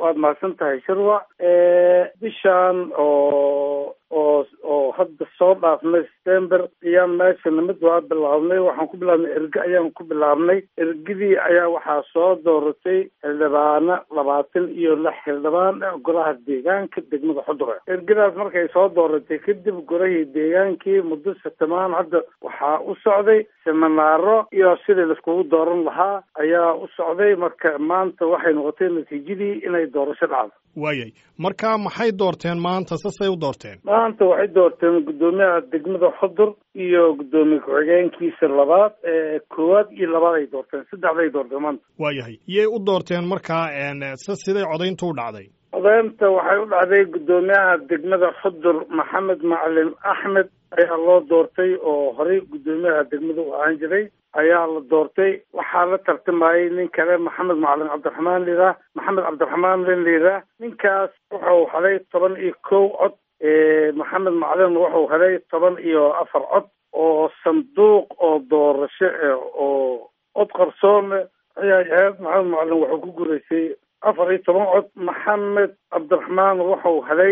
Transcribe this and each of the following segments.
waad mahadsan tahay shirwa bishaan oo oo oo hadda soo dhaafnay september ayaan meesha nimid waa bilaabnay waxaan ku bilaabnay erge ayaan ku bilaabnay ergidii ayaa waxaa soo dooratay xildhibaano labaatan iyo lix xildhibaan golaha deegaanka degmada xudure ergadaas markay soo dooratay kadib golahii deegaankii muddo satamaan hadda waxaa u socday seminaaro iyo sidii laiskugu dooran lahaa ayaa u socday marka maanta waxay noqotay natiijadii inay doorasho dhacdo waayay marka maxay doorteen maanta sasay u doorteen maanta waxay doorteen guddoomiyaha degmada xudur iyo guddoomiye ku-xigeenkiisa labaad ee koowaad iyo labaad ay doorteen saddexday doorteen maanta waayahay iyay u doorteen markaa se siday codayntu u dhacday codaynta waxay u dhacday guddoomiyaha degmada xudur maxamed macalin axmed ayaa loo doortay oo horey guddoomiyaha degmada u ahaan jiray ayaa la doortay waxaa la tartamayay nin kale maxamed macalin cabdiraxmaan liiraa maxamed cabdiraxmaan len liiraa ninkaas wuxuu helay toban iyo kow cod maxamed macalin wuxuu helay toban iyo afar cod oo sanduuq oo doorasho oo cod qarsoon ayay ahayd maxamed macalin wuxuu ku guulaystay afar iyo toban cod maxamed cabdiraxmaan wuxuu helay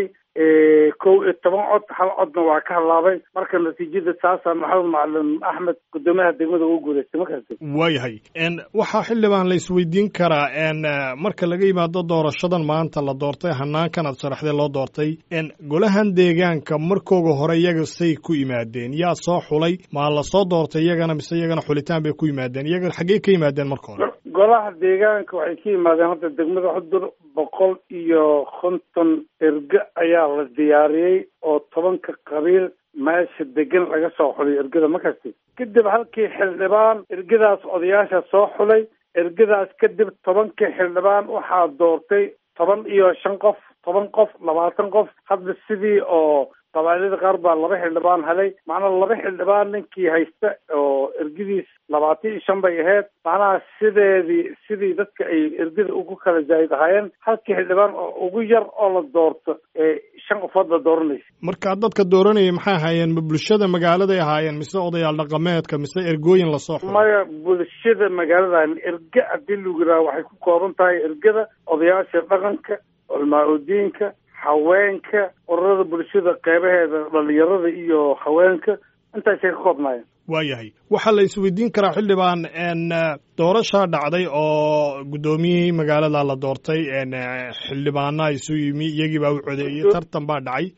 kow iyo toban cod hal codna waa ka halaabay marka natiijada taasaa maxamed macalin axmed guddoomiyaha degmada ugu guulaystay markaasi waayahay waxaa xildhibaan la isweydiin karaa marka laga yimaado doorashadan maanta la doortay hanaankan aad sharaxday loo doortay golahan deegaanka markooga hore iyaga say ku yimaadeen yaa soo xulay maa la soo doortay iyagana mise iyagana xulitaan bay ku yimaadeen iyaga xaggey ka yimaadeen marka hore golaha deegaanka waxay ka yimaadeen hadda degmada xudur boqol iyo konton erge ayaa la diyaariyey oo tobanka qabiil meesha degan laga soo xulay ergada markasti kadib halkii xildhibaan ergadaas odayaasha soo xulay ergadaas kadib tobankii xildhibaan waxaa doortay toban iyo shan qof toban qof labaatan qof hadda sidii oo qabailada qaar baa laba xildhibaan helay macnaa laba xildhibaan ninkii haysta oo ergadiis labaatan iyo shan bay ahayd macnaha sideedii sidii dadka ay ergada ugu kala zaayid ahaayeen halkii xildhibaan oo ugu yar oo la doorto shan qofood la dooranaysa marka dadka dooranayay maxay ahaayeen ma bulshada magaaladay ahaayeen mise odayaal dhaqameedka mise ergooyin lasoo xulay maya bulshada magaalada erge haddii lagu yiraha waxay ku kooban tahay ergada odayaasha dhaqanka culmaa udiinka haweenka ururada bulshada qeybaheeda dhalinyarada iyo haweenka intaasay ka koobnaayeen waayahay waxaa la isweydiin karaa xildhibaan doorashaa dhacday oo guddoomiyihii magaalada la doortay xildhibaana isu yimi iyagii baa u codeeyey tartan baa dhacay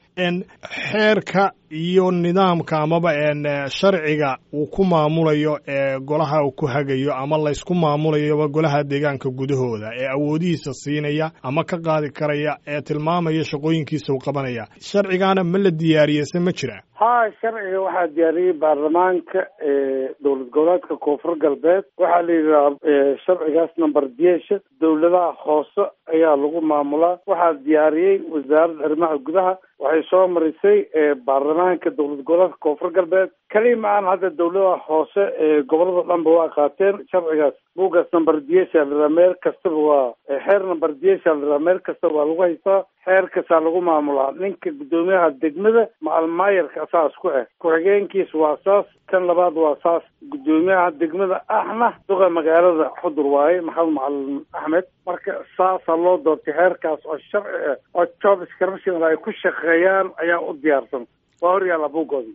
xeerka iyo nidaamka amaba sharciga uu ku maamulayo ee golaha uu ku hagayo ama laysku maamulayoba golaha deegaanka gudahooda ee awoodihiisa siinaya ama ka qaadi karaya ee tilmaamaya shaqooyinkiisa uu qabanaya sharcigaana ma la diyaariyey se ma jira ha sharciga waxaa diyaariyey baarlamaanka dowlad goboleedka koonfur galbeed waxaa la yidhaha sharcigaas number diesha dowladaha hoose ayaa lagu maamulaa waxaa diyaariyey wasaaradda arrimaha gudaha waxay soo marisay baarlamaanka dowlad goboleedka koonfur galbeed keli ma aan hadda dowladaha hoose ee gobolada dhanba waa qaateen sharcigaas buugaas number diesha liraa meel kastaba waa xeer number diesha liraa meel kastaba waa lagu haystaa xeerkasaa lagu maamulaa ninka guddoomiyaha degmada macalmaayarka saas ku ah ku-xigeenkiis waa saas kan labaad waa saas guddoomiyaha degmada ahna duqa magaalada xudur waaye maxamed macalin axmed marka saasaa loo doortay xeerkaas oo sharci ah oo job scription ay ku shaqeeyaan ayaa u diyaarsan waa horyaalla buugoodii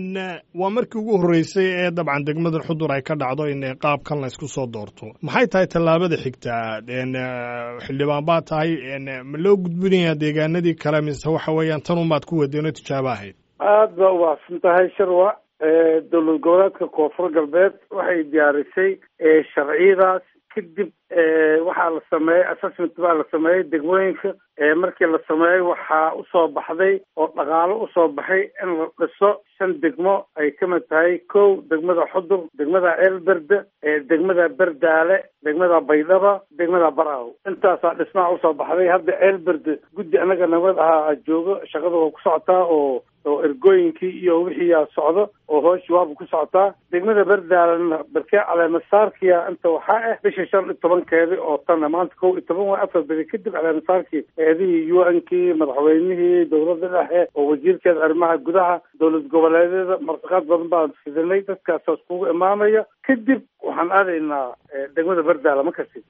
waa markii ugu horreysay ee dabcan degmada xudur ay ka dhacdo in qaabkan la ysku soo doorto maxay tahay tallaabada xigtaa xildhibaan baa tahay ma loo gudbinayaa deegaanadii kale mise waxa weeyaan tan unbaad ku wadeen oo tijaabo ahayd aada baa ubaahsan tahay sharwa dowlad goboleedka koonfur galbeed waxay diyaarisay sharciyadaas kadib waxaa la sameeyey assessment baa la sameeyey degmooyinka markii la sameeyey waxaa usoo baxday oo dhaqaalo usoo baxay in la dhiso shan degmo ay ka mid tahay kow degmada xudur degmada ceelberde degmada berdaale degmada baydhaba degmada baraaw intaasaa dhismaha usoo baxday hadda ceelberde guddi anaga nabad ahaa joogo shaqada waa ku socotaa oo oo ergooyinkii iyo wixiiyaa socdo oo hooshi waaba ku socotaa degmada berdaalena berkee caleemasaarkiya inta waxaa ah bisha shan iyo tobankeedi oo tanna maanta kow iyo toban waa afar beri kadib caleemasaarkii eedihii u n kii madaxweynihii dowladda dhexe oo wasiirkeeda arrimaha gudaha dowlad goboleedyada martiqaad badan baan fidinay dadkaasaas kugu imaamaya kadib waxaan aadaynaa degmada berdaala ma kasi